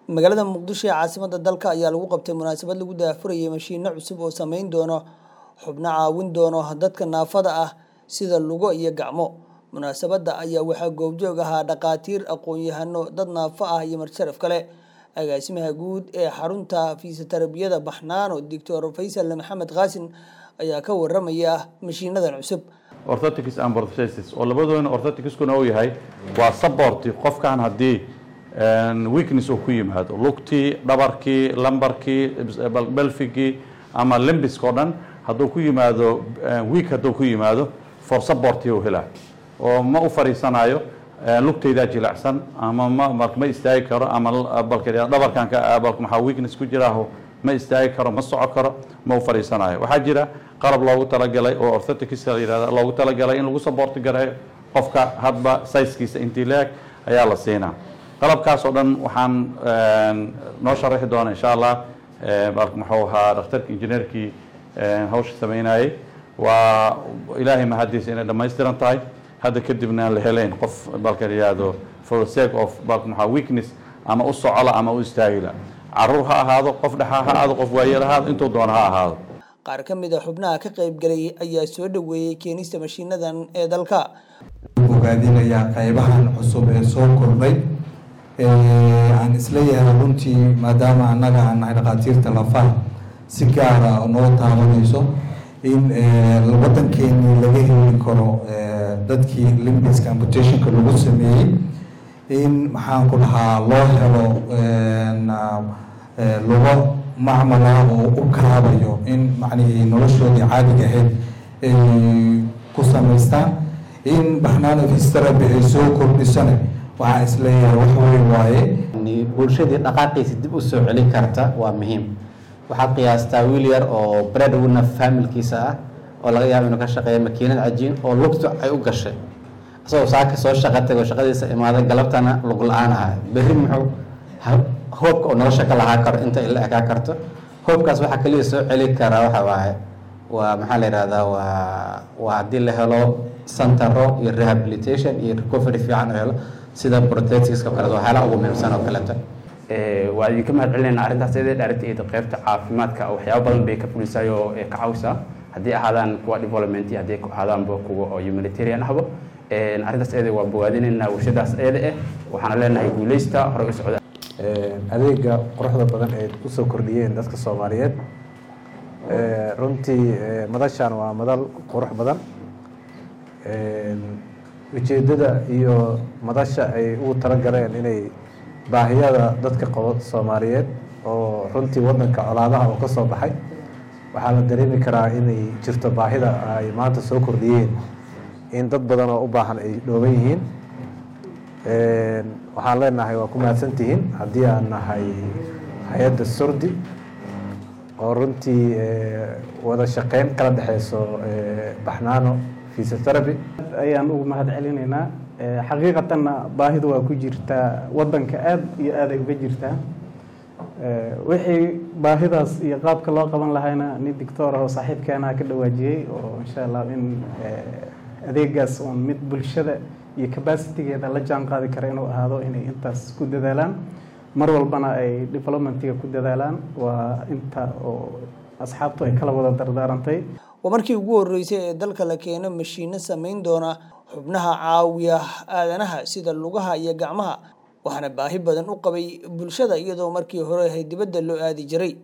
magaalada muqdisho ee caasimada dalka ayaa lagu qabtay munaasabad lagu daafurayay mashiino cusub oo sameyn doono xubno caawin doono dadka naafada ah sida lugo iyo gacmo munaasabada ayaa waxaa goobjoog ahaa dhaqaatiir aqoon-yahano dad naafo ah iyo marsharaf kale agaasimaha guud ee xarunta fisioterabiyada baxnaano doctor faysal maxamed qaasin ayaa ka waramaya mashiinadan cusub orthotics and prosthesis oo labadoona orthoticskuna uu yahay waa support qofkan haddii weakness uu ku yimaado lugtii dhabarkii lambarkii belfigii ama limbisk oo dhan hadduu ku yimaado weak hadduu ku yimaado for supportii uu helaa oo ma u fariisanayo lugtaydaa jilacsan ama ma ma istaagi karo ama dhabarkan maxaa weakness ku jiraaho ma istaagi karo ma soco karo ma u fariisanayo waxaa jira qalab loogu talagalay oo orthotics la yihahda loogu talagalay in lagu support gareeyo qofka hadba sizekiisa intii leeg ayaa la siinaa qalabkaas oo dhan waxaan noo sharaxi doona insha allah muxuu ahaa dhakhtarka injineerkii hawsha sameynayay waa ilaahay mahadiisa inay dhammaystiran tahay hadda kadibna aan la helayn qof balka yihahdo for the sake of balka maxaa weakness ama u socola ama u istaagila caruur ha ahaado qof dhexa ha ahaado qof waayeel ha ahaado intuu doono ha ahaado qaar ka mid a xubnaha ka qaybgalay ayaa soo dhoweeyey keenista mashiinadan ee dalka ogaadinayaa qaybahan cusub ee soo kordhay aan isleeyahay runtii maadaama annaga aan nahay dhakhaatiirta lafaha si gaara noo taabanayso in waddankeenii laga heli karo dadkii limbiska amputationka lagu sameeyey in maxaan ku dhahaa loo helo lugo macmala oo u kaabayo in macnihii noloshoodii caadiga ahayd ay ku samaystaan in baxnaano fisteraby ay soo kordhisana waxaan isleeyahay wax weyn waaye bulshadii dhaqaaqiisa dib u soo celin karta waa muhiim waxaad qiyaastaa wiil yar oo breadwinner familkiisa ah oo laga yaabo inuu ka shaqeeya makiinad cajiin oo lugtu ay u gashay isagoo saaka soo shaqa tago shaqadiisa imaaday galabtana lug la-aan aha berri muxuu hoobka oo nolosha ka lahaa karo inta ila ekaa karto hoobkaas waxaa kaliya soo celi karaa waxa waaye waa maxaa la yihahdaa waa waa haddii la helo centero iyo rehabilitation iyo recovery fiican oo helo sida protetiska kaleeto waxyaalaha ugu muhiimsan oo kaleeto waa idinka mahad celinayna arrintaas iyadee dhaaragta iyo qaybta caafimaadka waxyaabo badan bay ka fulisay oo ka caawisaa haddii ahaadaan kuwa development iyo haddii ahaadaanba kuwa oo humanitarian ahba arrintaas iyada waa bogaadinaynaa warshadaas iyada eh waxaana leenahay guuleysta hore u socda adeega quruxda badan ee usoo kordhiyeen dadka soomaaliyeed runtii madashan waa madal qurux badan ujeeddada iyo madasha ay ugu talagaleen inay baahiyada dadka qabo soomaaliyeed oo runtii waddanka colaadaha oo ka soo baxay waxaa la dareemi karaa inay jirto baahida ay maanta soo kordhiyeen in dad badan oo u baahan ay dhooban yihiin waxaan leenahay waa ku mahadsantihiin haddii aan nahay hay-adda surdi oo runtii wada shaqeyn kala dhexeyso baxnaano physiotherapy ayaan ugu mahad celinaynaa xaqiiqatanna baahidu waa ku jirtaa waddanka aada iyo aad ay uga jirtaa wixii baahidaas iyo qaabka loo qaban lahayna nin doctor ah oo saaxiibkeenaa ka dhawaajiyey oo insha allah in adeegaas uun mid bulshada iyo capacitigeeda la jaan qaadi kara inuu ahaado inay intaas ku dadaalaan mar walbana ay developmentiga ku dadaalaan waa inta oo asxaabtu ay kala wada dardaarantay waa markii ugu horreysay ee dalka la keeno mashiino sameyn doona xubnaha caawiya aadanaha sida lugaha iyo gacmaha waxaana baahi badan u qabay bulshada iyadoo markii hore ahay dibadda loo aadi jiray